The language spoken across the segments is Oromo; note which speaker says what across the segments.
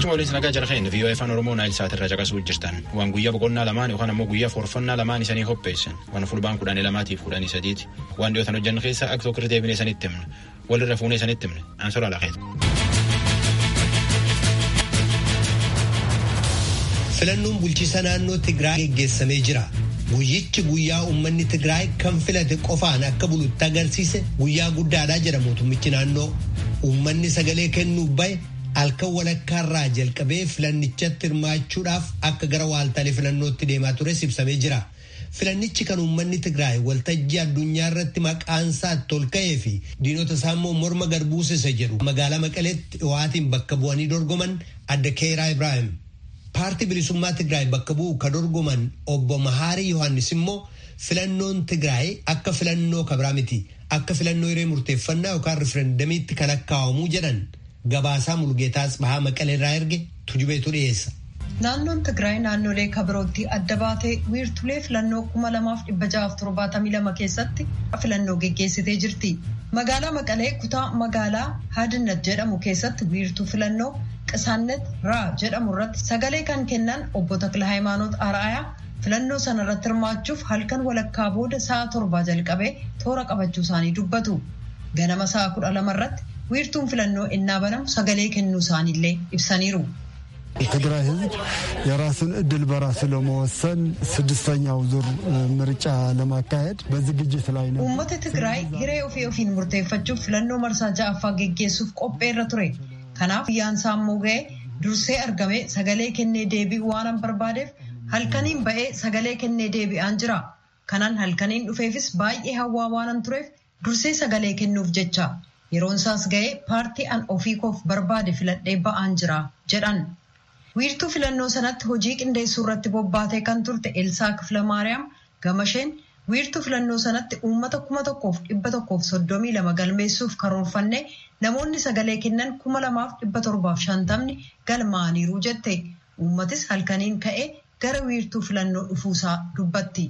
Speaker 1: Galchuma waliin nagaa jala keenya vii'oo afaan Oromoo naayil sa'aatirra caqasuu jirtan waan guyyaa boqonnaa lamaan yookaan ammoo guyyaa forfannaa lamaan isanii qopheessan waan fulbaan kudhanii lamaatiif kudhanii sadiiti waan dhiyootan hojjannu keessaa akka tokko deebinee isanitti himne walirra fuunee isanitti himne ansora laqeeti.
Speaker 2: Filannoon bulchiisa naannoo Tigraay geggeessamee jira. Guyyichi guyyaa uummanni Tigraay kan filate qofaan akka bulutti agarsiise guyyaa guddaadhaa jedha mootummichi naannoo. Uummanni sagalee kennuuf bahe halkan walakkaarraa jalqabee filannichatti hirmaachuudhaaf akka gara waaltaalee filannootti deemaa tures ibsamee jira. Filannichi kan uummanni Tigraay waltajjii addunyaa irratti maqaansaa itti ol ka'ee fi diinota isaa immoo morma garbuusisa jedhu magaalaa Maqaleetti dhiyaatiin bakka bu'anii dorgoman adda Keeraa Ibrahim. Paartii bilisummaa Tigraay bakka bu'u ka dorgoman obbo Mahaarii Yohaannis immoo filannoon Tigraay akka filannoo kabraa miti. Akka filannoo hiree murteeffannaa yookaan riferendamiitti kan lakkaa'amuu jedhan gabaasaa mulgeetaas bahaa maqaleerraa erge tujubeetu dhiyeessa.
Speaker 3: Naannoon Tigraay naannolee kabirootti adda baatee wiirtulee filannoo kuma lamaaf dhibba ja'aaf torbaatamii lama keessatti filannoo geggeessitee jirti. Magaalaa Maqalee kutaa magaalaa Hadinat jedhamu keessatti wiirtuu filannoo Qisaannet Raa jedhamu irratti sagalee kan kennan obbo Takla Hayimaanoot Araayaa filannoo sana irratti hirmaachuuf halkan walakkaa booda sa'a torbaa jalqabee toora qabachuu isaanii dubbatu. Ganama sa'a kudha lama irratti wiirtuun filannoo innaa banamu sagalee kennuu isaaniillee ibsaniiru.
Speaker 4: የትግራይ ሕዝብ የራሱን እድል በራሱ ለመወሰን ስድስተኛው ዙር ምርጫ ለማካሄድ በዝግጅት ላይ ነው።
Speaker 3: uummata Tigraay hiree ofii ofiin murteeffachuuf filannoo marsaa ja'affaa geggeessuuf qopheerra ture. Kanaaf guyyaan isaa immoo ga'ee dursee argamee sagalee kennee deebi'uu waan barbaadeef halkaniin ba'ee sagalee kennee deebi'aan jira. Kanaan halkaniin dhufeefis baay'ee hawwaa waanan tureef dursee sagalee kennuuf jecha yeroon isaas ga'ee paartii an ofii koof barbaade filadhee ba'aan jira jedhan. Wiirtuu filannoo sanatti hojii qindeessuu irratti bobbaatee kan turte Elsaa Kifla Maariyaam Gamasheen wiirtuu filannoo sanatti uummata kuma tokkoof dhibba tokkoof soddomii lama galmeessuuf karoorfanne namoonni sagalee kennan kuma lamaaf dhibba torbaaf shantamni galmaaniiru jette. Uummatis halkaniin ka'ee gara wiirtuu filannoo dhufuusaa dubbatti.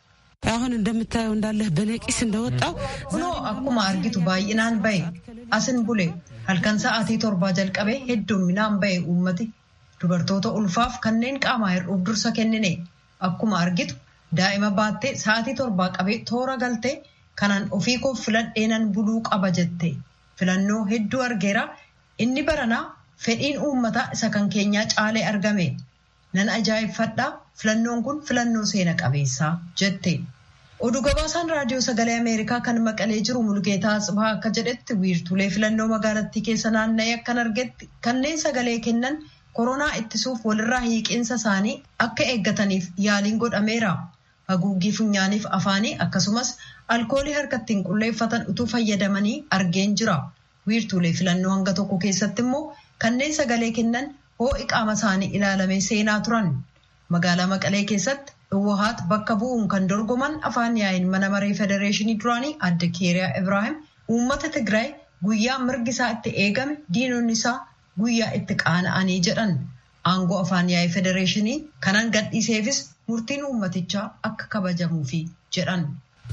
Speaker 5: አሁን እንደምታየው እንዳለህ በነቂስ እንደወጣው
Speaker 3: Kunoo akkuma argitu baay'inaan ba'e asin bule halkan sa'aatii torbaa jalqabee hedduminaan ba'e uummati dubartoota ulfaaf kanneen qaamaa hir'uuf dursa kennine akkuma argitu daa'ima baattee sa'aatii torbaa qabee toora galtee kanaan ofii koof filadheenan buluu qaba jette filannoo hedduu argeera inni baranaa fedhiin uummataa isa kan keenyaa caalee argame nan ajaa'ibfadhaa filannoon kun filannoo seena qabeessaa jette. Oduu gabaasaan raadiyoo sagalee Ameerikaa kan maqalee jiru Mulgeetaa Asbaa akka jedhetti wiirtulee filannoo magaalattii keessa naanna'ee akkan argetti kanneen sagalee kennan koronaa ittisuuf walirraa hiiqinsa isaanii akka eeggataniif yaaliin godhameera. Haguuggii funyaaniif afaanii akkasumas alkoolii harkatti hin qulleeffatan utuu fayyadamanii argeen jira. Wiirtuulee filannoo hanga tokko keessatti immoo kanneen sagalee kennan hoo'i qaama isaanii ilaalamee seenaa turan. Magaalaa Maqalee keessatti Dhowwahaat bakka bu'uun kan dorgoman afaan yaa'iin mana maree federeeshinii duraanii adde Keeriyaa Ibrahim uummata Tigraay guyyaa mirgi isaa itti eegame diinonni isaa guyyaa itti qaana'anii jedhan. Aangoo afaan yaa'ii federeeshinii kanan gadhiiseefis murtiin uummatichaa akka kabajamuufi jedhan.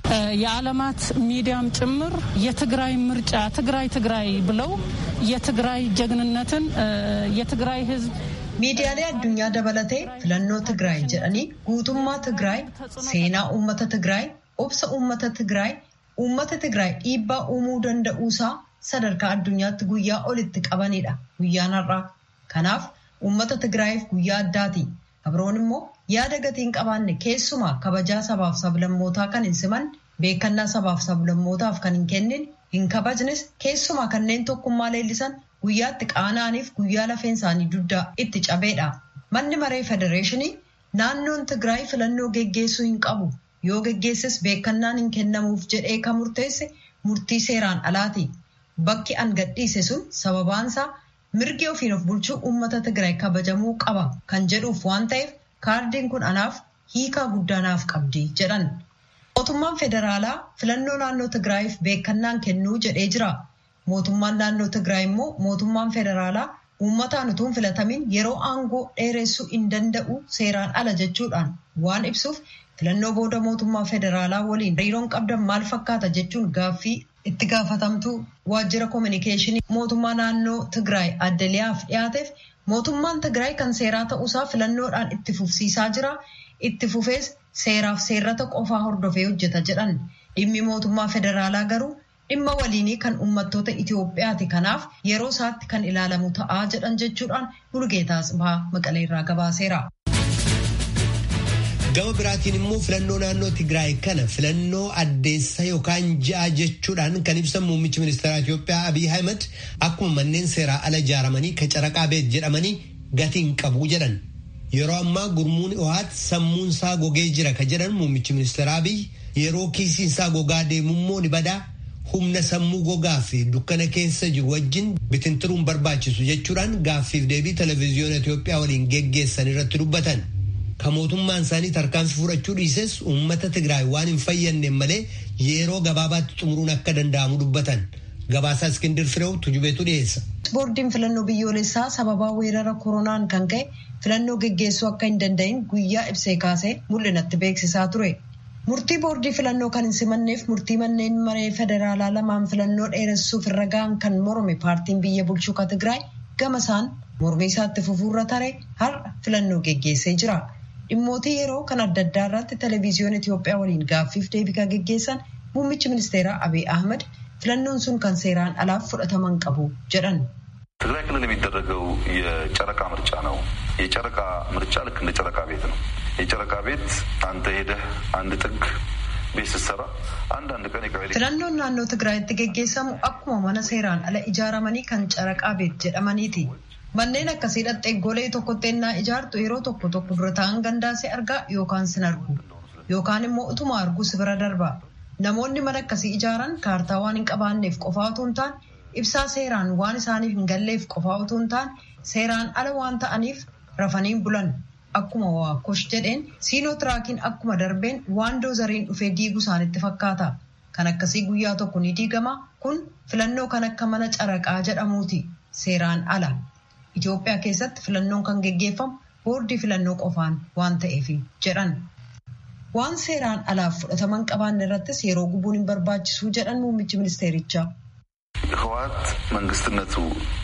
Speaker 5: የዓለማት ሚዲያም ጭምር የትግራይ ምርጫ ትግራይ ትግራይ ብለው የትግራይ ጀግንነትን የትግራይ ሕዝብ
Speaker 3: Miidiyaalee addunyaa dabalatee filannoo Tigraay jedhanii guutummaa Tigraay, seenaa uummata Tigraay, obsa uummata Tigraay, uummata Tigraay dhiibbaa uumuu danda'uusaa sadarkaa addunyaatti guyyaa olitti qabanidha guyyaan har'aa. Kanaaf uummata Tigraayiif guyyaa addaati. Abroon immoo yaada gatii hin qabaanne keessumaa kabajaa sabaaf sablammootaa kan hin siman beekannaa sabaaf sablammootaaf kan hin kennin hin kabajnes keessumaa kanneen tokkummaa leellisan guyyaatti qaana'aniif guyyaa lafeen isaanii dugdaa itti cabeedha. Manni maree federeeshinii naannoon Tigraay filannoo geggeessuu hin qabu yoo geggeesses beekannaan hin kennamuuf jedhee kan murteesse murtii seeraan alaati. Bakki an gadhiise sun sababaansaa mirgi ofiin of bulchuu uummata Tigraay kabajamuu qaba kan jedhuuf waan ta'eef kaardiin kun anaaf hiikaa guddaa naaf qabdi jedhan. Mootummaan federaalaa filannoo naannoo Tigraayiif beekannaan kennuu jedhee jira. Mootummaan naannoo Tigraay immoo mootummaan federaalaa uummataan utuu hin filatamin yeroo aangoo dheeressuu hin danda'u seeraan ala jechuudhaan waan ibsuuf filannoo booda mootummaa federaalaa waliin hariiroon qabdan maal fakkaata jechuun gaaffii itti gaafatamtuu waajjira koominikeeshinii mootummaa naannoo Tigraay addaliyaaf dhiyaateef Mootummaan Tigraay kan seeraa ta'uusaa filannoodhaan itti fufsiisaa jira. Itti fufees seeraaf seerrata qofaa hordofee hojjeta jedhan. Dhimmi mootummaa federaalaa garuu dhimma waliinii kan uummattoota Itoophiyaati. Kanaaf yeroo isaatti kan ilaalamu ta'aa jedhan jechuudhaan Mulugeetaa Tsibahaa Maqaleerraa gabaaseera.
Speaker 2: Gama biraatiin immoo filannoo naannoo Tigraay kana filannoo addeessa yookaan ja'a jechuudhaan kan ibsan muummichi ministeera Itoophiyaa Abiy Ahmed akkuma manneen seeraa ala ijaaramanii kacaraqaa beet jedhamanii gatiin qabu jedhan. Yeroo ammaa gurmuun OHAT sammuun isaa gogee jira ka jedhan muummichi ministeera Abiy yeroo kiisiin isaa gogaa deemummoo ni badaa humna sammuu gogaa fi dukkana keessa jiru wajjin bitintiruun barbaachisu jechuudhaan gaaffiif deebii televezyiyoona Itoophiyaa waliin geggeessan irratti dubbatan. Ka mootummaan isaanii tarkaanfii fudhachuu dhiises uummata Tigraay waan hin fayyadne malee yeroo gabaabaatti xumuruun akka danda'amu dubbatan. Gabaasaa Iskindir Fireew tujubeetu dhiyeessa.
Speaker 3: Boordiin filannoo biyyoolessaa sababaa weerara koronaan kan ka'e filannoo geggeessuu akka hin danda'in guyyaa ibsee kaasee mul'inatti beeksisaa ture. Murtii boordii filannoo kan hin simanneef murtii manneen maree federaalaa lamaan filannoo dheeressuuf irra ga'an kan morme paartiin biyya bulchuu ka Tigraay gama isaan mormii isaatti fufuurra tare har'a filannoo geggeessee jira. Dhimmootii yeroo kan adda addaa irratti televezyiyoon Itoophiyaa waliin gaaffiif deebii kan geggeessan muummichi ministeeraa Abiy Ahmed filannoon sun kan seeraan alaaf fudhataman qabu jedhan.
Speaker 6: ትግራይ ክልል የሚደረገው የጨረቃ ምርጫ ነው። የጨረቃ ምርጫ ልክ እንደ ጨረቃ ቤት ነው። የጨረቃ ቤት አንተ ሄደህ አንድ ጥግ ቤት ስትሰራ አንዳንድ ቀን የቀበሌ
Speaker 3: Filannoon naannoo Tigraayitti geggeessamu akkuma mana seeraan ala ijaaramanii kan caraqaa beet jedhamaniiti. Manneen akkasii dhattee golee tokkotti ennaa ijaartu yeroo tokko tokko dura ta'an gandaasee argaa yookaan sin argu yookaan immoo utuma argu si bira darba. Namoonni mana akkasii ijaaran kaartaa waan hin qabaanneef qofaa otoo hin taane ibsaa seeraan waan isaaniif hin galleef qofaa otoo hin taane seeraan ala waan ta'aniif rafaniin bulan. Akkuma waakosh jedheen siinoo tiraakiin akkuma darbeen waan doozariin dhufee diigu isaanitti fakkaata. Kan akkasii guyyaa tokko ni diigama kun filannoo kan akka mana caraqaa jedhamuuti seeraan ala. Itoophiyaa keessatti filannoon kan geggeeffamu boordii filannoo qofaan waan ta'eef jedhan. Waan seeraan alaaf fudhataman qabaanne irrattis yeroo gubuun hin barbaachisu jedhan muummichi ministeerichaa.
Speaker 6: ህወሓት መንግስትነቱ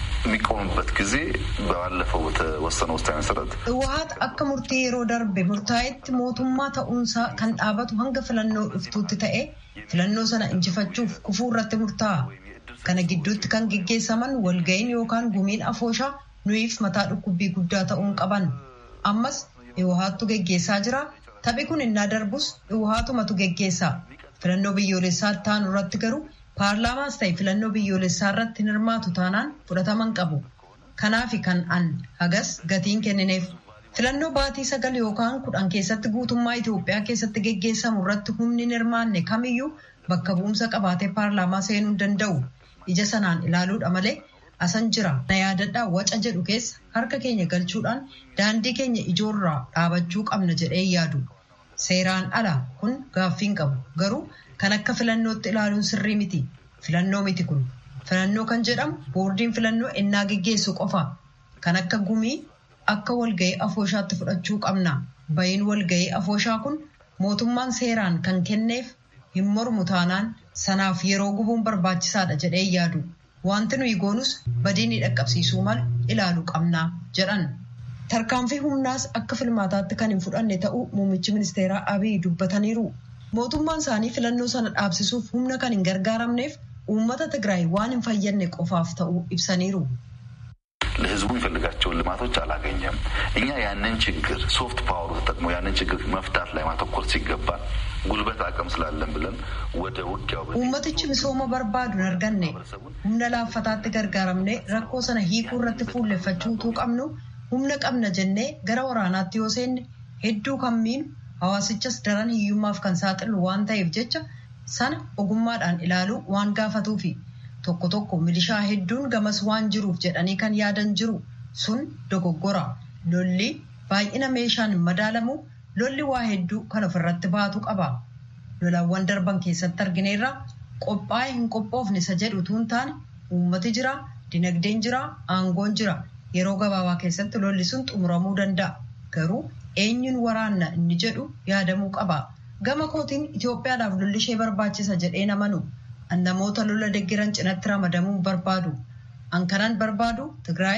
Speaker 6: የሚቆምበት ጊዜ ባለፈው በተወሰነ ውሳኔ መሰረት
Speaker 3: Hawwaat akka murtii yeroo darbe murtaa'etti mootummaa ta'uunsaa kan dhaabatu hanga filannoo dhuftuutti ta'e filannoo sana injifachuuf kufuu irratti murtaa'a. Kana gidduutti kan geggeessaman walga'iin yookaan gumiin afooshaa nuyiif mataa dhukkubbii guddaa ta'uun qaban. Ammas Hawwaattu geggeessaa jira. Taphi kun innaa darbus Hawwaatumatu geggeessa. Filannoo biyyoolessaa taanu irratti garuu paarlaamaas ta'e filannoo biyyoolessaa irratti hin hirmaatu taanaan fudhataman qabu. Kanaafi kan an hagas gatiin kennineef filannoo baatii sagal yookaan kudhan keessatti guutummaa Itoophiyaa keessatti geggeessamu irratti humni hin hirmaanne kamiyyuu bakka bu'umsa qabaatee paarlaamaa seenuu hin danda'u. Ija sanaan ilaaluudha malee asan jira. Na yaadadhaa waca jedhu keessa harka keenya galchuudhaan daandii keenya ijoorraa dhaabachuu qabna jedhee yaadu. Seeraan ala kun gaaffiin qabu. Garuu kan akka filannootti ilaaluun sirrii miti. Filannoo miti kun. Filannoo kan jedhamu boordiin filannoo ennaa geggeessu qofa. Kan akka gumii akka walga'ii afooshaatti fudhachuu qabna. Bayin walga'ii afooshaa kun mootummaan seeraan kan kenneef hin mormu taanaan sanaaf yeroo gubuun barbaachisaadha jedhee yaadu. Wanti nuyi goonus badiin dhaqqabsiisuu mal ilaaluu qabna jedhan. Tarkaanfii humnaas akka filmaataatti kan hin fudhanne ta'uu muummichi ministeeraa Abiy dubbataniiru. Mootummaan isaanii filannoo sana dhaabsisuuf humna kan hin gargaaramneef uummata Tigraay waan hin fayyadne qofaaf ta'uu ibsaniiru.
Speaker 6: ለህዝቡ የሚፈልጋቸውን ልማቶች አላገኘም። እኛ ያንን ችግር ሶፍት ፓወሩ ተጠቅሞ ያንን ችግር መፍታት ላይ ማተኮር ሲገባን ጉልበት አቅም ስላለን ብለን ወደ ውጊያው
Speaker 3: Uummatichi misooma barbaadu hin arganne humna laaffataatti gargaaramne rakkoo sana hiikuu irratti fuulleffachuu utuu qabnu humna qabna jennee gara waraanaatti yoo seenne hedduu kan miinu hawaasichas daran hiyyummaaf kan saaxilu waan ta'eef jecha sana ogummaadhaan ilaaluu waan gaafatuufi tokko tokko milishaa hedduun gamas waan jiruuf jedhanii kan yaadan jiru sun dogoggora lolli baay'ina meeshaan hin madaalamu lolli waa hedduu kan ofirratti baatu qaba lolawwan darban keessatti argineerra qophaa'ee hin qophoofne isa jedhu utuu hin taane uummati jira dinagdeen jira aangoon jira yeroo gabaabaa keessatti lolli sun xumuramuu danda'a garuu eenyuun waraanna inni jedhu yaadamuu qaba gama kootiin Itoophiyaadhaaf lolli ishee barbaachisa jedhee namanu an namoota lola deggeran cinatti ramadamuun barbaadu an kanan barbaadu Tigraayiif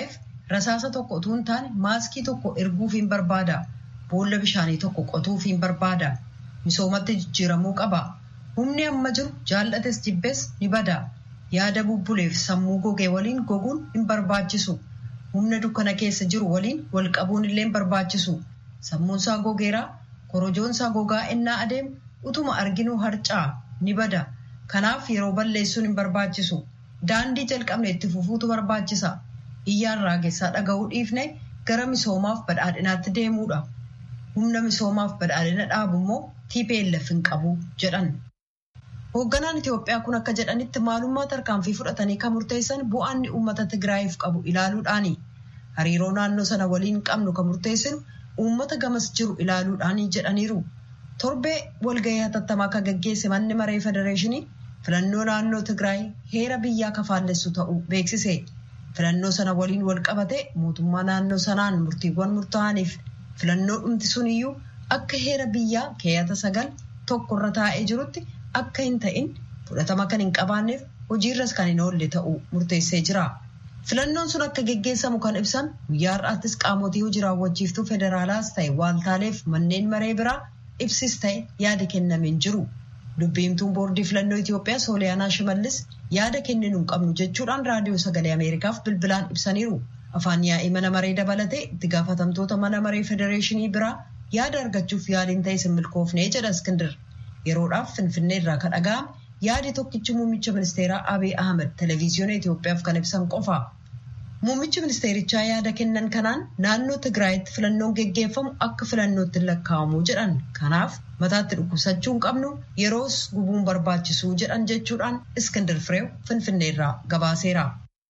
Speaker 3: rasaasa tokko utuu hin taane maaskii tokko erguuf hin barbaada. Boolla bishaanii tokko qotuuf hin barbaada. Misoomatti jijjiiramuu qaba. Humni amma jiru jaallates jibbees ni bada. Yaada bubbuleef sammuu gogee waliin goguun hin barbaachisu. Humna dukkana keessa jiru waliin wal qabuun illee hin barbaachisu. Sammuunsaa gogeeraa korojoonsaa gogaa innaa adeemu utuma arginuu harcaa ni bada. Kanaaf yeroo balleessuun hin barbaachisu. Daandii jalqabne itti fufuutu barbaachisa. Iyyaan raagessaa dhaga'uu dhiifne gara misoomaaf badhaadhinaatti deemuudha. Humna misoomaaf badhaadhina dhaabu immoo TPLF hin qabu jedhan. Hoogganaan Itoophiyaa kun akka jedhanitti maalummaa tarkaanfii fudhatanii kan murteessan bu'aan uummata Tigraayiif qabu ilaaluudhaani. Hariiroo naannoo sana waliin qabnu kan murteessinu uummata gamas jiru ilaaluudhaani jedhaniiru. Torbee walgahii hatattamaa kan gaggeesse manni maree federeeshinii filannoo naannoo Tigraay heera biyyaa kafaallessu ta'uu beeksise. Filannoo sana waliin wal qabate mootummaa naannoo sanaan murtiiwwan murtaa'aniif filannoo dhumti suniyyuu akka heera biyyaa keeyata sagal tokko irra taa'ee jirutti akka hin ta'in fudhatama kan hin qabaanneef hojiirras kan hin oolle ta'uu murteessee jira. Filannoon sun akka geggeessamu kan ibsan guyyaa har'aattis qaamotii hojii raawwachiiftuu federaalaas ta'e waaltaaleef manneen maree biraa ibsis ta'e yaada kennameen jiru. Dubbiimtuun boordii filannoo Itoophiyaa Sooliyaanaa Shimallis yaada kenninu hin qabnu jechuudhaan raadiyoo sagalee Ameerikaaf bilbilaan ibsaniiru. Afaan yaa'ii mana maree dabalatee itti gaafatamtoota mana maree federeeshinii biraa yaada argachuuf yaaliin ta'e sin milkoofnee jedha Iskindir. Yeroodhaaf Finfinnee irraa kan dhaga'ame yaadi tokkichi muummicha ministeeraa Abiy Ahmed televezyiyoona Itoophiyaaf kan ibsan qofa. Muummichi ministeerichaa yaada kennan kanaan naannoo Tigraayitti filannoon geggeeffamu akka filannootti lakkaa'amu jedhan. Kanaaf mataatti dhukkubsachuu hin qabnu yeroos gubuun barbaachisuu jedhan jechuudhaan Iskindir Fireew Finfinnee irraa gabaaseera.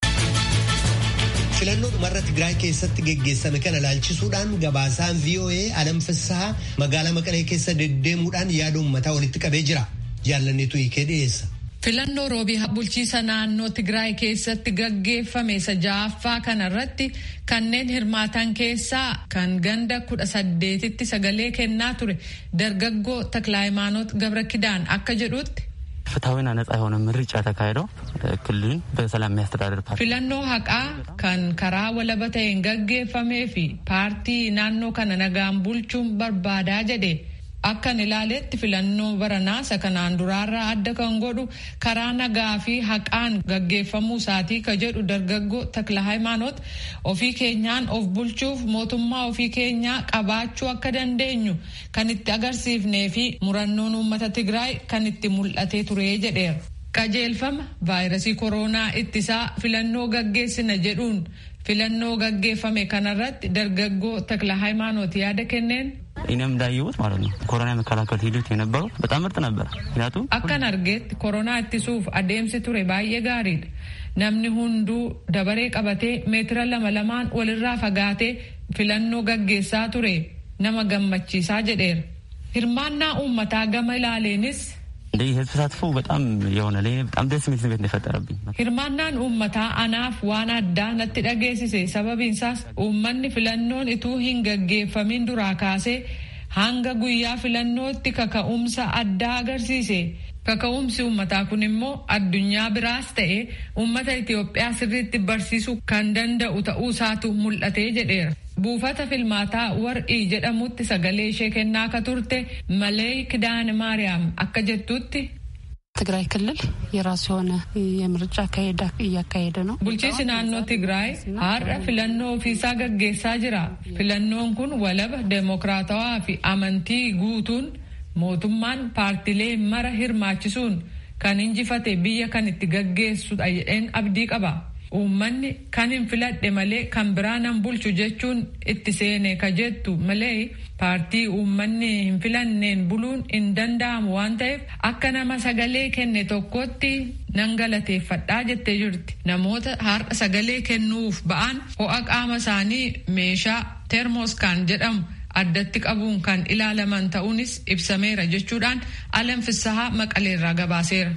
Speaker 2: filannoo dhumarra Tigraay keessatti geggeessame kana ilaalchisuudhaan gabaasaan VOA Alam Fissahaa magaalaa Maqalee keessa deddeemuudhaan yaada uummataa walitti qabee jira. Jaalanneetu hiikee dhiyeessa.
Speaker 7: Filannoo roobii bulchiisa naannoo Tigraay keessatti gaggeeffame isa ja'affaa kanarratti kanneen hirmaatan keessaa kan ganda kudha saddeetitti sagalee kennaa ture dargaggoo Taklaayimaanoot Gabra Kidaan akka jedhutti
Speaker 8: ፍትሐዊና ነጻ የሆነ ምርጫ ተካሂደው ክልሉን በሰላም የሚያስተዳድር ፓርቲ
Speaker 7: filannoo haqaa kan karaa walaba ta'een gaggeeffamee fi paartii naannoo kana nagaan bulchuun barbaadaa jedhe akkan ilaaletti filannoo baranaa isa kanaan duraarraa adda kan godhu karaa nagaa fi haqaan gaggeeffamuu isaatii ka jedhu dargaggoo takla hayimaanoot ofii keenyaan of bulchuuf mootummaa ofii keenyaa qabaachuu akka dandeenyu kan itti agarsiifnee fi murannoon uummata tigraay kan itti mul'atee ture jedheera. qajeelfama vaayirasii kooroonaa ittisaa filannoo gaggeessina jedhuun filannoo gaggeeffame kanarratti dargaggoo takla hayimaanoot yaada kenneen
Speaker 8: እኔም እንዳየሁት ማለት ነው ኮሮና የመከላከል ሂደት የነበረው በጣም ምርጥ ነበር። ምክንያቱም
Speaker 7: akkan argeetti koronaa ittisuuf adeemsi ture baay'ee gaariidha. Namni hunduu dabaree qabatee meetira lama lamaan walirraa fagaatee filannoo gaggeessaa ture nama gammachiisaa jedheera. Hirmaannaa uummataa gama ilaaleenis
Speaker 8: እንደ የህዝብ ተሳትፎ በጣም የሆነ ለእኔ በጣም ደስ የሚል ስሜት ነው የፈጠረብኝ።
Speaker 7: hirmaannaan uummataa anaaf waan addaa natti dhageessise sababiinsaas uummanni filannoon ituu hin gaggeeffamin duraa kaasee hanga guyyaa filannootti kaka'umsa addaa agarsiise. Kaka'umsi uummataa kun immoo addunyaa biraas ta'e uummata Itoophiyaa sirriitti barsiisuu kan danda'u ta'uu isaatu mul'atee jedheera. Buufata filmaataa war'ii jedhamutti sagalee ishee kennaa akka turte malee kidaane maariyaam akka jettutti
Speaker 5: ትግራይ ክልል የራሱ የሆነ የምርጫ አካሄድ እያካሄደ ነው።
Speaker 7: bulchiinsi naannoo Tigraay har'a filannoo ofiisaa gaggeessaa jira. Filannoon kun walaba deemokiraatawaa fi amantii guutuun mootummaan paartilee mara hirmaachisuun kan injifate biyya kan itti gaggeessudha jedheen abdii qaba. Uummanni kan hin filadhe malee kan biraa nan bulchu jechuun itti seene ka jettu malee paartii uummanni hin filanneen buluun hin danda'amu waan ta'eef akka nama sagalee kenne tokkotti nan galateeffadhaa jettee jirti. Namoota har'a sagalee kennuuf ba'an ho'a qaama isaanii meeshaa teermoskaan jedhamu addatti qabuun kan ilaalaman ta'uunis ibsameera jechuudhaan alam fissahaa maqaleerraa gabaaseera.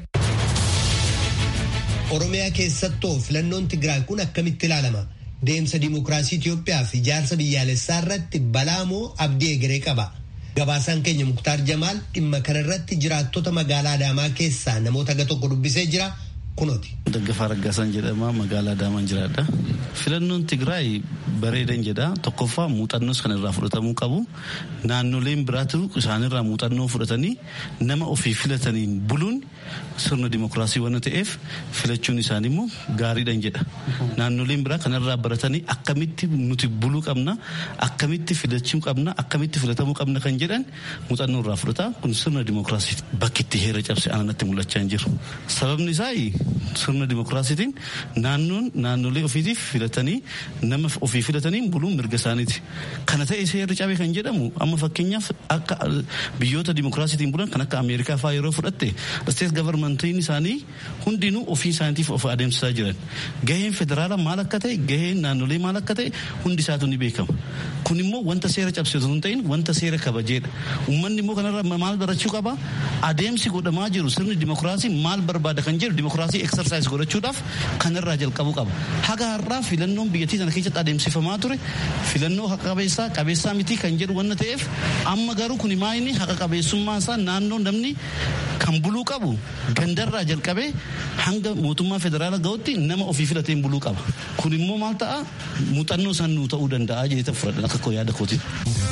Speaker 2: Oromiyaa keessattoo filannoon Tigraay kun akkamitti ilaalama? Deemsa dimokiraasii Itoophiyaa fi ijaarsa biyyaalessaa irratti balaa moo abdii egeree qaba? Gabaasaan keenya Muktaar Jamaal dhimma kanarratti jiraattota magaalaa Adaamaa keessaa namoota aga tokko dubbisee jira kunooti.
Speaker 9: Daggafaa Raggaasaan jedhama magaalaa Adaamaan jiraadha. Filannoon Tigraay bareedan jedha. Tokkoffaa muuxannoos kan irraa fudhatamuu qabu. Naannoleen biraatu isaanirraa muuxannoo fudhatanii nama ofii filataniin buluun sirna dimokiraasii waan ta'eef filachuun isaanii immoo gaariidhan jedha. Naannoleen biraa kanarraa baratanii akkamitti nuti buluu qabna, akkamitti filachuu qabna, akkamitti filatamuu qabna kan jedhan muuxannoo irraa fudhata. Kun sirna dimokiraasii bakki itti heera cabse ananatti mul'achaa hin jiru. Sababni isaa sirna dimokiraasiitiin naannoon naannolee ofiitiif filatanii nama ofii filatanii buluun mirga isaaniiti. Kana ta'e seerri cabe kan jedhamu amma fakkeenyaaf akka biyyoota dimokiraasiitiin bulan kan akka Ameerikaa fa'aa yeroo fudhatte isteet gavarmantiin isaanii hundinuu ofii isaaniitiif of adeemsisaa jiran. Gaheen federaalaa maal akka ta'e gaheen naannolee maal akka ta'e hundi isaatu ni beekama. Kun immoo wanta seera cabse osoo hin ta'in wanta seera kabajeedha. Uummanni immoo kanarraa maal barachuu qaba? Adeemsi godhamaa jiru sirni dimokiraasii maal barbaada kan jedhu dimokiraasii eksersaayis godhachuudhaaf kanarraa jalqabuu qaba. Haga har'aa filannoon biyyattii sana keessatti adeemsifamaa ture filannoo haqa qabeessaa qabeessaa miti kan jedhu wanna ta'eef amma garuu kun maayini haqa qabeessummaan isaa naannoo namni kan buluu qabu gandarraa jalqabee hanga mootummaa federaalaa ga'utti nama ofii filateen buluu qaba. Kun immoo maal ta'a muuxannoo san nuu ta'uu danda'a jedhee fudhadhan akka koo yaada kooti.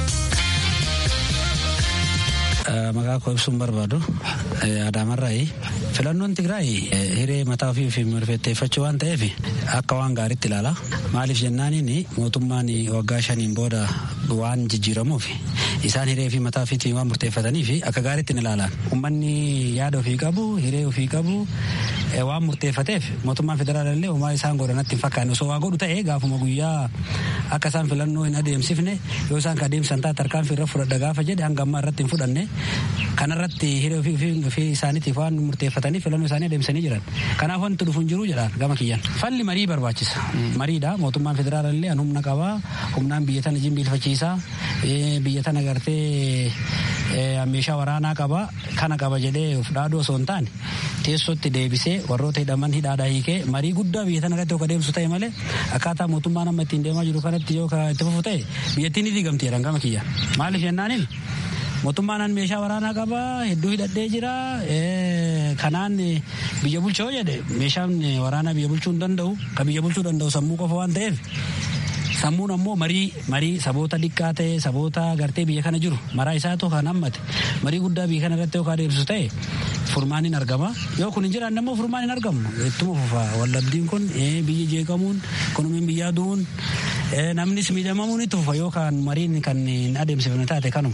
Speaker 10: Maqaa koo ibsuun barbaadu Adaamarraayi. Filannoon Tigraay hiree mataa ofii fi murteeffachuu waan ta'eef akka waan gaariitti ilaala. Maaliif jennaaniin mootummaan waggaa shaniin booda waan jijjiiramuuf isaan hiree fi mataa ofiitiin waan murteeffataniif akka gaariitti ilaalan. Uummanni yaada ofii qabu, hiree ofii qabu waan murteeffateef mootummaan federaalaa illee uumaa isaan godhanatti hin fakkaanne osoo waa godhu ta'ee gaafuma guyyaa akka isaan filannoo hin adeemsifne yoo isaan ka adeemsan taate tarkaanfii irra fudhadha gaafa jedhe hanga ammaa irratti hin fudhanne kanarratti hiree ofii isaaniitiif waan murteeffataniif filannoo isaanii adeemsanii jiran. Kanaaf wanti dhufu hin jiru jedhaan gama kiyyan. Falli marii barbaachisa. Mariidha mootummaan federaalaa illee humna qabaa humnaan biyya tana jimbiilfachiisaa biyya tana gartee meeshaa waraanaa qaba kana qaba jedhee of dhaaduu osoo hin taane teessootti deebisee warroota hidhaman hidhaadhaa hiikee marii guddaa biyya tana irratti akka deemsu ta'e malee akkaataa mootummaan amma ittiin deemaa jiru kanatti yoo itti fufu ta'e biyyattiin ni diigamti jedhan gama kiyya. Maaliif jennaaniin mootummaan meeshaa waraanaa qaba hedduu hidhadhee jira kanaan biyya bulcha yoo jedhe meeshaan waraanaa biyya bulchuu hin danda'u kan biyya bulchuu danda'u sammuu qofa waan ta'eef sammuun ammoo marii marii saboota xiqqaa ta'e saboota gartee biyya kana jiru maraa isaatu kan hammate marii guddaa biyya kana irratti yookaan adeemsisu ta'e furmaan hin argama yoo kun hin jiraanne ammoo furmaan hin argamu ittuma fufa wallabdiin kun biyyi jeeqamuun ikunomiin biyyaa du'uun namnis miidhamamuun itti fufa yookaan mariin kan hin adeemsifne taate kanuma.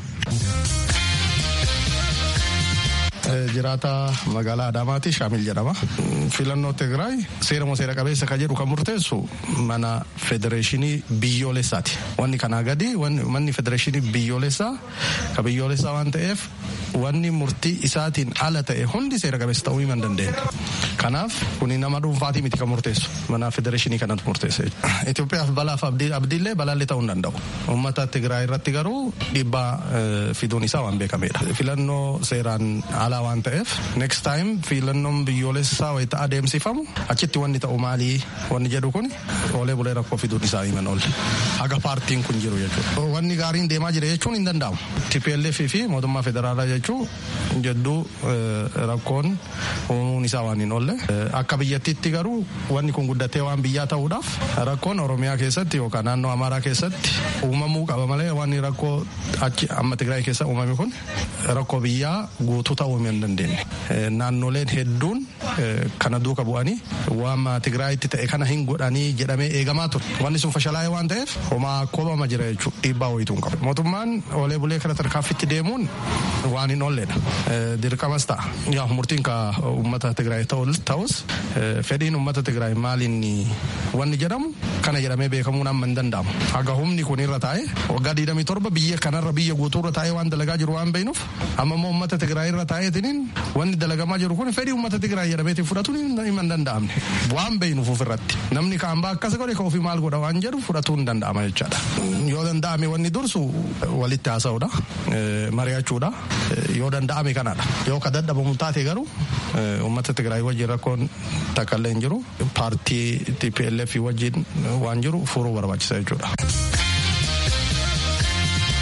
Speaker 11: jiraata magaalaa Adaamaati Shaamil jedhama. Filannoo Tigraay seera moo seera qabeessa kan jedhu kan murteessu mana federeeshinii biyyoolessaati. Wanni kanaa gadi manni federeeshinii biyyoolessaa ka biyyoolessaa waan ta'eef wanni murtii isaatiin ala ta'e hundi seera qabeessa ta'uu hin dandeenye. Kanaaf kuni nama dhuunfaatii miti kan murteessu mana federeeshinii kanatu murteessa. Itoophiyaaf balaaf abdiillee balaallee ta'uu hin danda'u. Uummata Tigraay irratti garuu dhiibbaa fiduun isaa waan beekamedha. Filannoo seeraan ala waan ta'eef next time filannoon biyyoolessaa wayita adeemsifamu achitti wanni ta'u maalii wanni jedhu kun oolee bulee rakkoo fiduun isaa himan oolle haga paartiin kun jiru jechuudha. Wanni gaariin deemaa jira jechuun hin danda'amu. TPLF fi mootummaa federaalaa jechuun jedduu rakkoon uumuun isaa waan hin oolle akka biyyattiitti garuu wanni kun guddatee waan biyyaa ta'uudhaaf rakkoon oromiyaa keessatti yookaan naannoo amaaraa keessatti uumamuu qaba malee wanni rakkoo achi amma Tigraay keessa uumame kun rakkoo biyyaa guutuu ta'uu hin dandeenye. Naannoleen hedduun kana duuka bu'anii waan Tigraayitti ta'e kana hin godhanii jedhamee eegamaa ture. Wanni sun fashalaa'ee waan ta'eef homaa koobama jira jechuudha dhiibbaa wayituu hin qabu. Mootummaan oolee bulee kana tarkaanfitti deemuun waan hin oolledha. Dirqamas ta'a. Yaa murtiin ka uummata Tigraay ta'us fedhiin uummata Tigraay maaliin wanni jedhamu kana jedhamee beekamuun amma hin danda'amu. Haga humni kun irra taa'e waggaa 27 biyya kanarra biyya guutuurra taa'ee waan dalagaa jiru waan beeknuuf amma immoo uummata Tigraay irra taa'eetiin wanni dalagamaa jiru kun fedhii uummata Tigraay jedhameetiin fudhatuun hin danda'amne waan beeknuuf ofirratti namni kaan baa akkas godhe ka ofii maal godha waan jedhu fudhatuun hin danda'ama jechaadha. Yoo danda'ame wanni dursu walitti haasa'uudha mari'achuudha yoo danda'ame kanadha yoo ka dadhabamu taate garuu uummata Tigraay wajjin rakkoon takka illee hin jiru paartii TPLF wajjin waan jiru furuu barbaachisa jechuudha.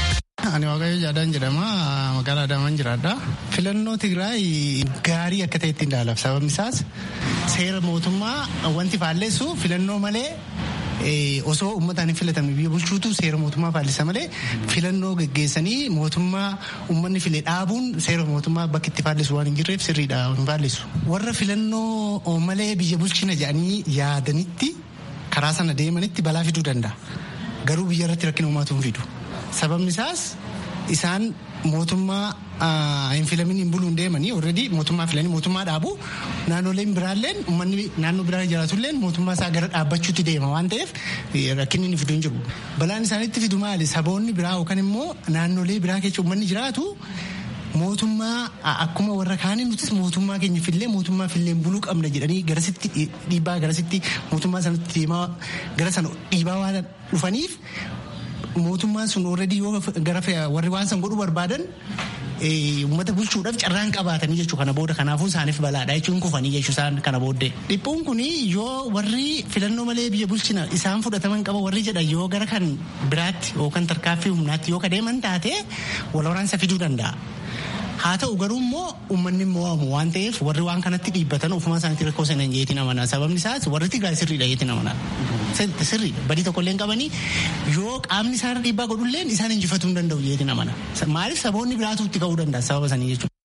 Speaker 12: Ani Waaqayyo Jaadaan jedhama magaalaa Adaamaan jiraadha. Filannoo Tigraay gaarii akka ta'etti ilaalaaf sababni isaas seera mootummaa wanti faalleessu filannoo malee osoo uummataan hin filatamne biyya bulchuutu seera mootummaa faallisa malee filannoo geggeessanii mootummaa uummanni file dhaabuun seera mootummaa bakki itti faallisu waan hin jirreef sirriidha hin faallisu. Warra filannoo malee biyya bulchina jedhanii yaadanitti karaa sana deemanitti balaa fiduu danda'a. Garuu biyya irratti rakkina uumaatu hin fidu. Sababni isaas isaan mootummaa hin filamin hin buluun deemanii already mootummaa filanii mootummaa dhaabu naannoleen biraalleen uummanni naannoo biraa jiraatulleen mootummaa isaa gara dhaabbachuutti deema waan ta'eef rakkinni inni fidu hin jiru. Balaan isaanitti fidu maali saboonni biraa yookaan immoo naannolee biraa keessa uummanni jiraatu mootummaa akkuma warra kaanii nutis mootummaa keenya fillee mootummaa fillee buluu qabna jedhanii garasitti dhiibbaa garasitti mootummaa sanatti deemaa gara sana dhiibaa waan dhufaniif mootummaan sun already yoo gara warri waan san godhuu barbaadan uummata bulchuudhaaf carraan qabaatanii jechuu kana booda kanaafuu isaaniif balaadha jechuun kufanii jechuu isaan kana booddee. Dhiphuun kun yoo warri filannoo malee biyya bulchina isaan fudhataman qaba warri jedhan yoo gara kan biraatti yookaan tarkaaffii humnaatti yoo kadeeman taate wal waraansa fiduu danda'a. haa ta'u garuu immoo uummanni mo'amu waan ta'eef warri waan kanatti dhiibbatan ofumaa isaaniitti rakkoo sana jeetiin amanaa sababni isaas warri tigraay sirriidha jeetiin amanaa sirri badii tokkollee qabanii yoo qaamni isaan dhiibbaa godhulleen isaan injifatuu hin danda'u jeetiin amanaa maaliif saboonni biraatu itti ka'uu danda'a sababa sanii jechuudha.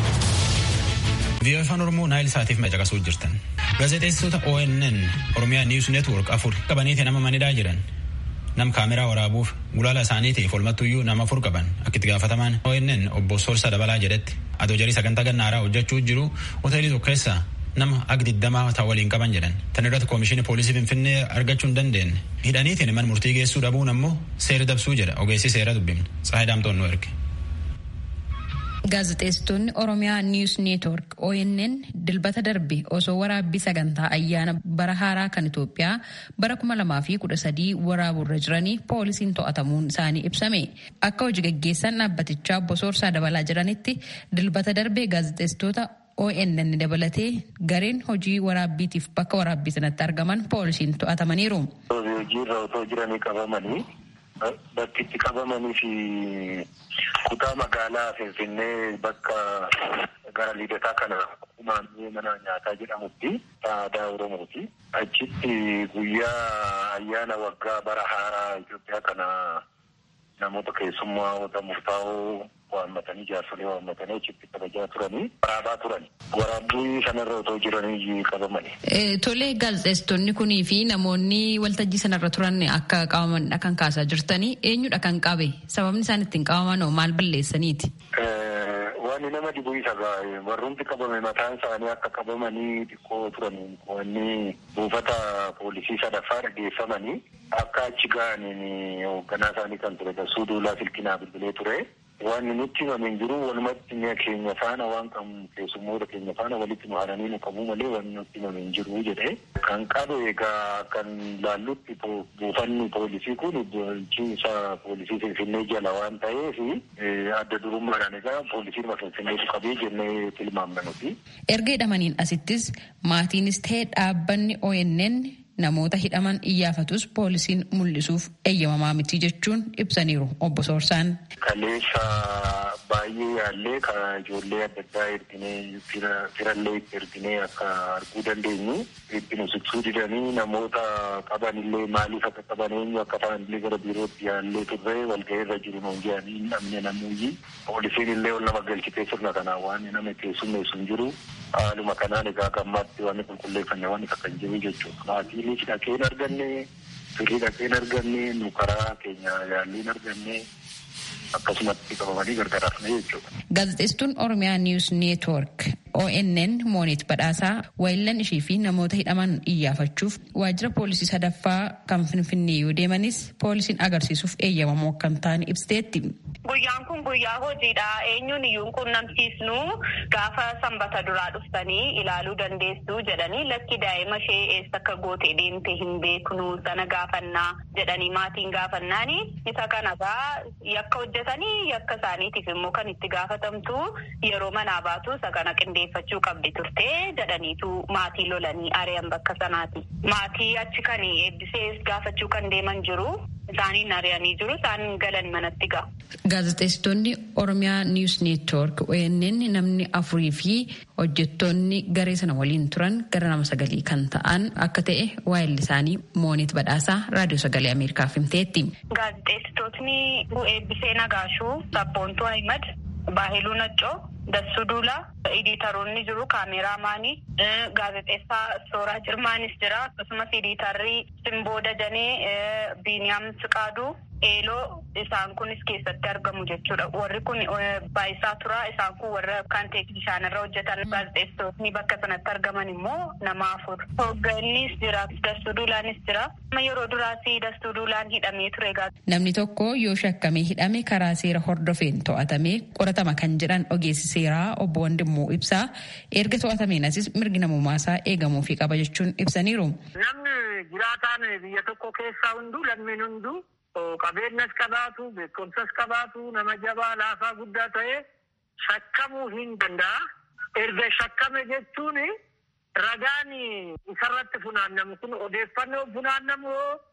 Speaker 1: Biyya afaan Oromoo Naayil Saatiif macaqasuu jirtan. Gaazexeessitoota ONN Oromiyaa Niiws Neetwoork afur qabaniitiin nama manidhaa jiran. nam kaameraa waraabuuf gulaala isaanii ta'e folmattuyyuu nama afur qaban akka itti gaafatamaan ONN obbo Sorsa Dabalaa jedhetti adoo jarii sagantaa gannaaraa hojjechuu jiru hoteelii tokko keessa nama ag digdamaa ta'u waliin qaban jedhan tan irratti koomishinii poolisii finfinnee argachuu hin dandeenye hidhaniitiin man murtii geessuu dhabuun ammoo seera dabsuu jedha ogeessi seera dubbifne tsaayii daamtoon nu erge.
Speaker 13: Gaazexeessitoonni Oromiyaa Niiws Neetwoork ONN dilbata darbe osoo waraabbii sagantaa ayyaana bara haaraa kan Itoophiyaa bara kuma lamaa fi kudha sadii waraaburra jiranii poolisiin to'atamuun isaanii ibsame. Akka hojii gaggeessan dhaabbatichaa obbo Soorsaa dabalaa jiranitti dilbata darbe gaazexeessitoota ONN dabalatee gareen hojii waraabbiitiif bakka waraabbii sanatti argaman poolisiin to'atamaniiru.
Speaker 14: Hojiirra otoo jiranii qabamanii bakki itti qabamanii fi kutaa magaalaa Finfinnee bakka gara liidataa kana kumaannee mana nyaataa jedhamutti aadaa Oromooti. Achitti guyyaa ayyaana waggaa bara haaraa Itoophiyaa kana namoota keessummaa murtaa'oo waammatanii jaarsolee waammatanii achitti kabajaa turanii waraabaa turan. Waraabbii sanarra otoo jiranii qabamani.
Speaker 13: Tolee gaazexeessitoonni kunii fi namoonni waltajjii sanarra turan akka qabamanidha kan kaasaa jirtanii eenyudha kan qabe sababni isaan ittiin qabaman maal balleessaniiti?
Speaker 14: Wanni nama dhibu isa gaa'e warrumti qabame mataan isaanii akka qabamanii xiqqoo turan wanni buufata poolisii sadaffaa dhageeffamanii akka achi ga'aniin hoogganaa isaanii kan ture Dassuu Duulaa Silkinaa bilbilee ture. Wanni nutti himame jiru walumatti mi'a keenya faana waan qabu keessummoota keenya faana walitti maharanii nu qabu malee wanni nutti himame jiru jedhee kan qabe egaa kan laallutti buufanni poolisii kun bulchiinsa poolisii Finfinnee jala waan ta'eef adda durummaadhaan egaa poolisiin Finfinneetu qabee jennee tilmaamna nuti.
Speaker 13: Erga hidhamaniin asittis maatiinis ta'ee dhaabbanni ONN namoota hidhaman iyyaafatus poolisiin mul'isuuf eeyyamamaa miti jechuun ibsaniiru obbo Soorsaan.
Speaker 14: Kaleessa baay'ee yaallee kan ijoollee adda addaa erginee firallee itti erginee akka arguu dandeenyu itti nu siqsuu didanii namoota qabanillee maaliif akka qaban eenyu akka ta'anillee gara biirootti yaallee turre walga'ii irra jiru nuun jedhanii hin dhabne namuyyi poolisiin illee ol nama galchitee sirna kanaan waan nama keessummeessu hin jiru haaluma kanaan egaa gammaatti wanni qulqulleeffanne wanni akka hin jiru jechuudha. Maatiinis dhaqeen arganne firii dhaqeen arganne nu karaa keenya yaalliin arganne akkasumatti qabamanii gargaraafne jechuudha.
Speaker 13: Gaazexeessituun Oromiyaa Niiws Neetwoork ONN Moonit Badhaasaa waayillan ishii fi namoota hidhaman iyyaafachuuf waajjira poolisii sadaffaa kan Finfinnee yoo deemanis poolisiin agarsiisuuf eeyyamamoo akka hin taane ibsiteetti.
Speaker 15: Guyyaan kun guyyaa hojiidha. Eenyuun iyyuu quunnamsiisnu gaafa sanbata duraa dhuftanii ilaaluu dandeessu jedhanii lakki daa'ima ishee eessa akka gootee deemte hin beeknu sana gaafannaa jedhanii maatiin gaafannaani. Isa kanagaa yakka hojjetanii yakka isaaniitiif immoo kan itti gaafatamtu yeroo manaa baatu isa kana qindeeffachuu qabdi turte jedhaniitu maatii lolanii ari'an bakka sanaati. Maatii achi kan eebbisee gaafachuu kan deeman jiru. isaaniin ari'anii jiru isaan galan manatti ga'a.
Speaker 13: Gaazexeessitoonni Oromiyaa Niws Neetwoork ONN namni afurii fi hojjettoonni garee sana waliin turan gara nama sagalii kan ta'an akka ta'e waa'illi isaanii Moonit Badhaasaa Raadiyoo Sagalee Ameerikaaf himteetti.
Speaker 15: Gaazexeessitootni Eebbisee Nagaashuu, Sabboontuu Ahimad, Baahiluu Naccoo, Dassuu Duulaa, Iditaroonni jiru kaameraamaanii, gaazexeessaa Sooraa Cirmaanis jira. Akkasumas iditarrii Simboo Dajanee, Biiniyaam Siqaaduu, Eeloo isaan kunis keessatti argamu jechuudha. Warri kun baayisaa turaa isaan kun warra kan teeknishaan irra hojjetan gaazexeessitootni bakka sanatti argaman immoo nama afur. Hooggannis jira, Dassuu Duulaanis jira. Yeroo duraas Dassuu Duulaan hidhamee ture.
Speaker 13: Namni tokko yoo shakkamee hidhame karaa seera hordofeen to'atamee qoratama kan jedhan ogeessi seeraa obbo Wandimmoo ibsaa erga to'atameen asis mirgi namummaasaa eegamuufii qaba jechuun ibsaniiru.
Speaker 16: Namni jiraataan biyya tokko keessaa hunduu lammiin hunduu qabeenyas qabaatu beekumsas qabaatu nama jabaa laafaa guddaa ta'e shakkamuu hin danda'a. Erga shakkame jechuun ragaan isarratti funaannamu kun odeeffannoo funaannamu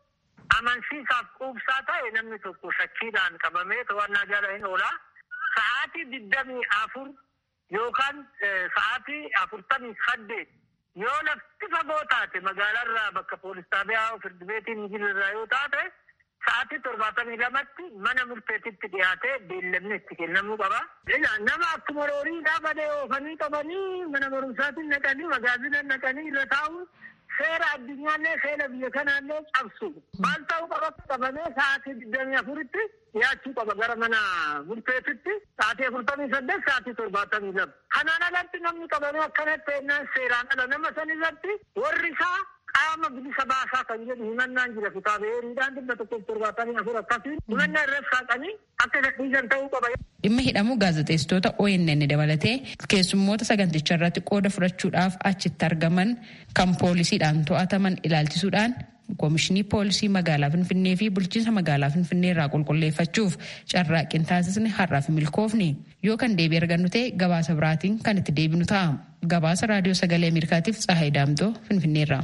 Speaker 16: amansiisaaf quubsaa ta'e namni tokko shakkiidhaan qabamee to'annaa jala hin oola. Sa'aatii digdamii afur yookaan sa'aatii afurtamii saddeet yoo lafti fagoo taate magaalaarraa bakka poolis xaabiyaa firdi beetiin jirurraa yoo taate sa'aatii torbaatamii lamatti mana murteetitti dhiyaatee beellamni itti kennamuu qaba. Nama akkuma roorii dhaabanii oofanii qabanii mana barumsaatiin naqanii magaazina naqanii irra taa'u seera addunyaallee seera biyya kanaallee cabsu. Maal ta'uu qaba qabamee sa'aatii digdamii afuritti dhiyaachuu qaba gara mana murteetitti sa'aatii afurtamii saddeet sa'aatii torbaatamii lama. Kanaan alatti namni qabamee akkanatti ennaan seeraan ala nama san irratti warri isaa qaama bilisa baasaa kan jedhu himannaan jira kitaaba heeriidhaan dhibba tokkoof torbaatamii afur akkasiin himannaa irratti saaqanii akka gadhiisan ta'uu qaba.
Speaker 13: Dhimma hidhamuu gaazexeessitoota ONN dabalatee keessummoota saganticha irratti qooda fudhachuudhaaf achitti argaman kan poolisiidhaan to'ataman ilaalchisuudhaan Koomishinii Poolisii Magaalaa Finfinnee fi Bulchiinsa Magaalaa Finfinnee irraa qulqulleeffachuuf carraaqqii taasisne har'aaf milkoofni yoo kan deebii argannu ta'e gabaasa biraatiin kan itti deebinu ta'a. Gabaasa Raadiyoo Sagalee Ameerikaatiif Tsahaay Daamtoo Finfinneerraa.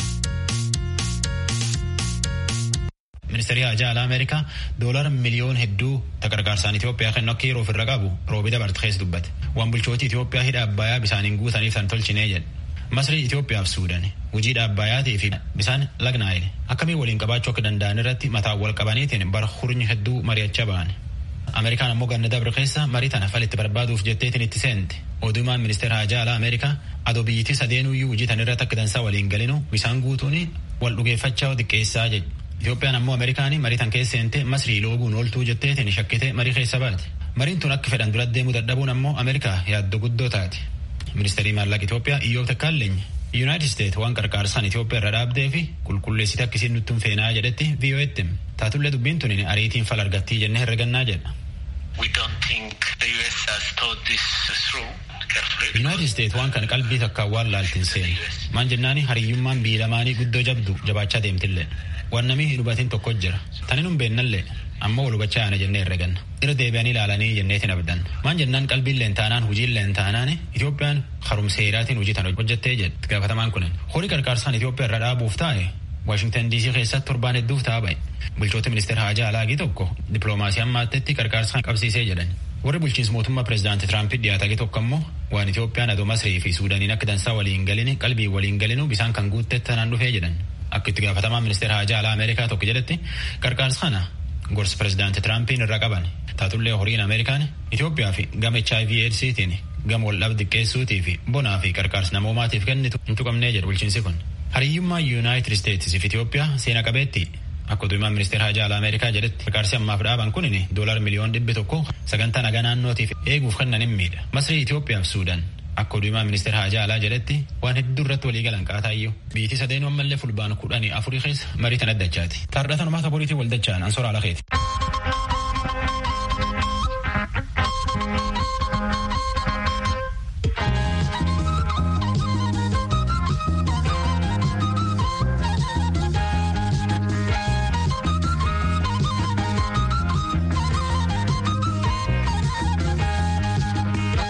Speaker 1: ministeerri haajaa alaa ameerikaa doolara miliyoon hedduu gargaarsaan Itoophiyaa kennu akka yeroo ofirra qabu roobii dabarte keessa dubbate waan bulchooti Itoophiyaa hidha abbayaa bisaaniin guutaniif tan tolchinee jedhe masrii Itoophiyaa fi Suudaan hojii dhaabbayaatii fi bisaan lagnaa'ile akkamiin waliin qabaachuu akka danda'an irratti mataa wal qabaniitiin bara hurnyi hedduu mari'achaa ba'an. Ameerikaan ammoo ganna dabre keessa marii tana falitti barbaaduuf jetteetiin itti seente. Odumaan ministeera haajaa alaa Ameerikaa adoo biyyittii sadeenuyyuu hojii tan irratti akka dansaa waliin galinu bisaan guutuun wal dhugeeffachaa xiqqeessaa jedhe. Itoophiyaan ammoo Ameerikaanii marii tan keessa seente masrii looguun ooltuu jetteetiin shakkite marii keessa baate. Mariin tun akka fedhan duratti deemuu dadhabuun ammoo Ameerikaa yaaddoo guddoo taate. Ministeerri maallaqa Itoophiyaa Iyyoota Kaalleeny Yuunaayitid Steet waan qarqaarsaan Itoophiyaa irra dhaabdee fi qulqulleessite akkasiin nutti hin feenaa jedhetti VOA'tti taatullee dubbiin tun ariitiin fal argattii jennee herregannaa jedha. Yuunaayitid Steet waan kana qalbii takkaan waan laaltiin seenu. Maan jennaani hariyyummaan biyya lamaanii guddoo jabdu jabaachaa deemtillee. Waan namni hin hubatin tokko jira. Tani nun beennallee amma wal hubachaa yaana jennee herreganna. Irra deebi'anii ilaalanii jenneetiin abdan. Maan jennaan qalbiin leen taanaan hojiin leen taanaan Itoophiyaan harumseeraatiin hojii tan hojjettee jedhe gaafatamaan kunin. Horii qarqaarsaan Itoophiyaa irra dhaabuuf taa'e Waashingtan DC keessatti torbaan hedduuf ta'a ba'e. Bulchoota ministeera haajaa alaagii tokko dippiloomaasii ammaattetti qarqaarsaan qabsiisee jedhan. Warri bulchiinsa mootummaa pireezidaantii Tiraampii dhiyaatee tokko ammoo waan Itoophiyaan adoo Masrii fi Suudaaniin akka dansaa waliin galini qalbii waliin galinu bisaan kan guutte tanaan dhufee jedhan. Akka itti gaafatamaa ministeera haajaa alaa Ameerikaa tokko jedhetti qarqaarsa kana gorsa pireezidaantii Tiraampin irra qaban taatullee horiin Ameerikaan Itoophiyaa fi gama HIV AIDSiitiin gama waldhabdee xiqqeessuutii fi bonaa fi qarqaarsa namoomaatiif kennitu hin tuqamnee jedhu bulchiinsi kun. Hariyyummaa Yuunaayitid Isteetsiif Itoophiyaa seena qabeetti akka oduumaan ministeera haajaa alaa Ameerikaa jedhetti qarqaarsi ammaaf dhaaban kun doolar miliyoon dhibbi tokko sagantaa nagaa naannootiif eeguuf kennan hin miidha. Masrii Itoophiyaa fi Suudaan akka oduumaa ministeera haajaa alaa jedhetti waan hedduu irratti walii galan qaataayyuu biyyi sadeenuu ammallee fulbaana kudhanii afurii keessa marii tan addachaati. Taardhatan uummata boriitiin waldachaan ansoora alakeeti.